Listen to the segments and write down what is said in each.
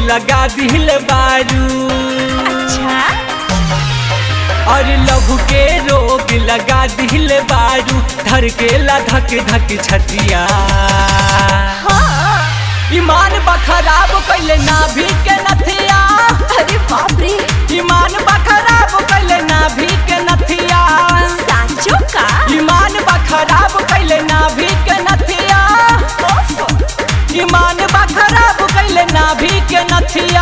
लगा दिल बारू अच्छा और लहू के रोग लगा दिल बारू धड़केला धक धक छतिया हाँ ईमान बखराब कैले नाभि के नथिया अरे बाप रे ईमान बखराब कैले नाभि के नथिया सांचो का ईमान बखराब कैले नाभि के नथिया ओफ ईमान बखराब कैले नाभि के नथिया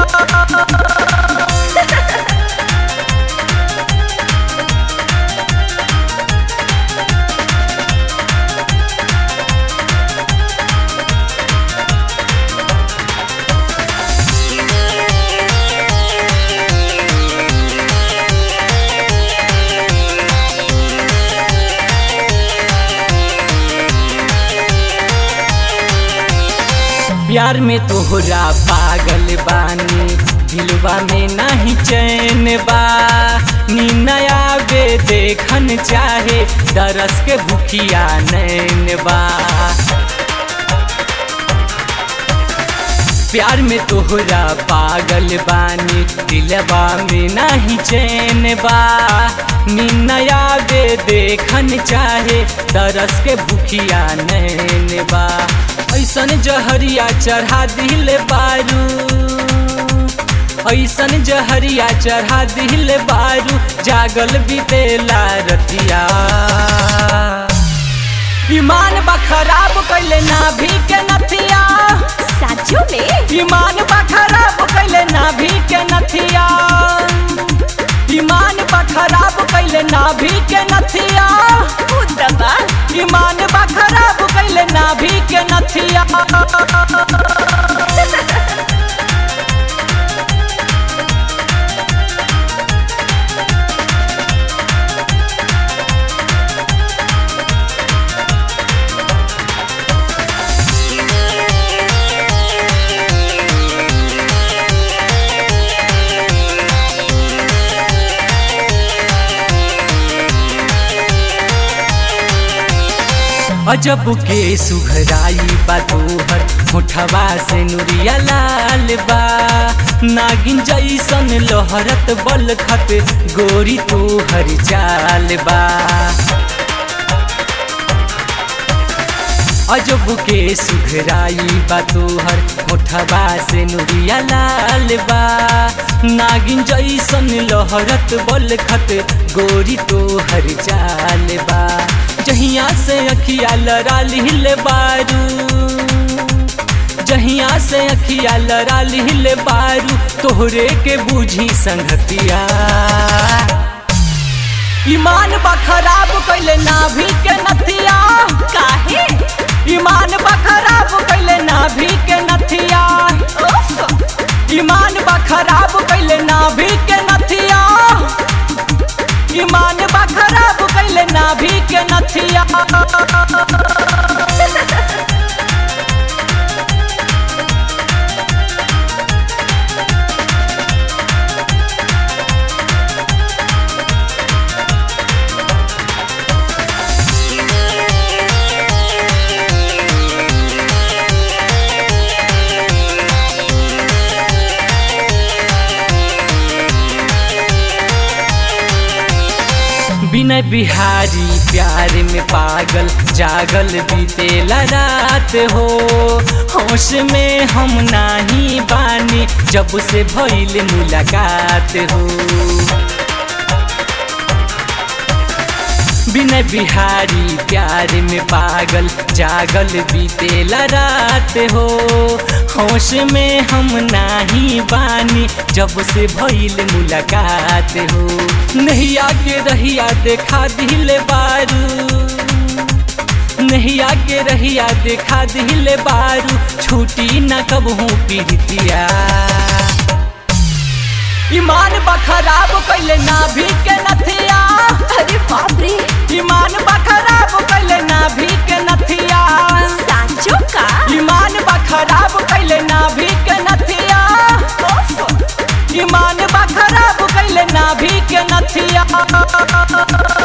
प्यार में तोहरा पागल बानी दिलवा में नहीं चैन बा नया बे देखन चाहे दरस के भूखिया नैन बा प्यार में तोहरा पागल बानी दिलवा में नहीं चैन बा नया बे देखन चाहे दरस के भूखिया नैन बा ऐसन जहरिया चढ़ा दिल बारू ऐसन जहरिया चढ़ा दिल बारू जागल बीतेला रतिया ईमान बखराब कैले नाभि के नथिया सांचो में ईमान बखराब कैले नाभि के नथिया ईमान बखराब कैले नाभि के नथिया उदबा ईमान बखराब कैले नाभि के नथिया अजब के सुघराई बा तोहर मुठवा से नुरिया लाल बा नागिन जैसन लहरत बलखत गोरी तोहर चाल बा अजब के सुघराई बा तोहर मुठवा से नुरिया लाल बा नागिन जैसन लहरत बलखत गोरी तोहर चाल बा जहिया से अखिया लड़ा लिहल बारू जहिया से अखिया लड़ा लिहल बारू तोहरे के बूझी संगतिया ईमान बखराब कैले नाभि के नथिया काहे ईमान बखराब कैले नाभि के नथिया ओफ ईमान बखराब कैले नाभि के नथिया ईमान बखराब कैले नाभि के नथिया बिना बिहारी प्यार में पागल जागल बीतेला रात हो होश में हम नाही बानी जब से भइल मुलाकात हो बिना बिहारी प्यार में पागल जागल बीतेला रात हो होश में हम नाही बानी जब से भइल मुलाकात हो नैया के रहिया देखा दिल बारू नैया के रहिया देखा दिल बारू छूटी न कबहू पीड़ितिया ईमान बखराब कैले नाभि के नथिया अरे बाप रे ईमान बखराब कैले नाभि के नथिया सांचो का ईमान बखराब कैले नाभि के नथिया ओफ ईमान बखराब कैले नाभि के नथिया